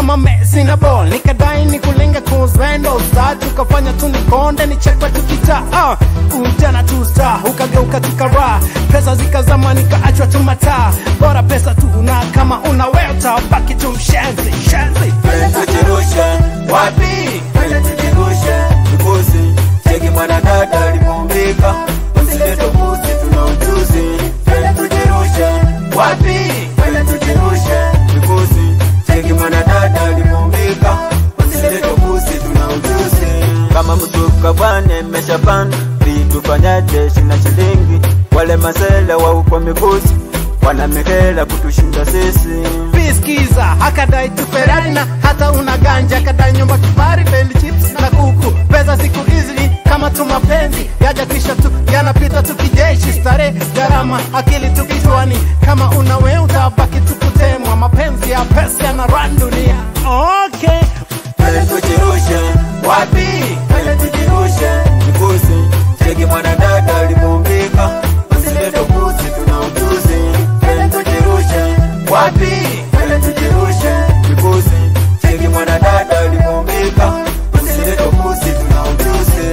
kama Messi na ball nikadai ni kulenga kuzendo star tukafanya tu nikonde nichekwa tukita ah ujana tu star ukageuka tukara pesa zikazama nikaachwa tu mataa bora pesa tu na kama una weta baki tu mshenzi shenzi Twende tujirushe wapi? Twende tujirushe mbuzi. Cheki mwanadada alimuumbika, usilete upuzi, tuna ujuzi. Twende tujirushe wapi? Twende tujirushe mbuzi. Cheki mwanadada alimuumbika, usilete upuzi, tuna ujuzi. Kama mzuka bwana imeshapanda, vitu fanyaje? Shina shilingi wale masele wa uko mikusi wanamekela kutushinda sisi. Piskiza akadai tu Ferrari na hata una ganja, akadai nyumba kifari, bendi chips na kuku. Pesa siku hizi ni kama tu mapenzi yaja kisha tu yanapita tu kijeshi, starehe gharama, akili tu kichwani. Kama una wewe utabaki tu kutemwa, mapenzi ya pesa yana run dunia. Okay. Twende tujirushe wapi? Twende tujirushe mbuzi. Cheki mwanadada alimuumbika, usilete upuzi, tuna ujuzi. Twende tujirushe wapi? Twende tujirushe mbuzi. Cheki mwanadada alimuumbika, usilete upuzi, tuna ujuzi.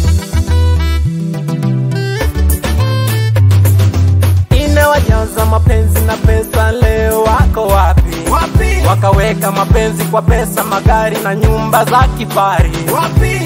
Inawajaza mapenzi na pesa, leo wako wapi? Wapi? Wakaweka mapenzi kwa pesa, magari na nyumba za kifari. Wapi?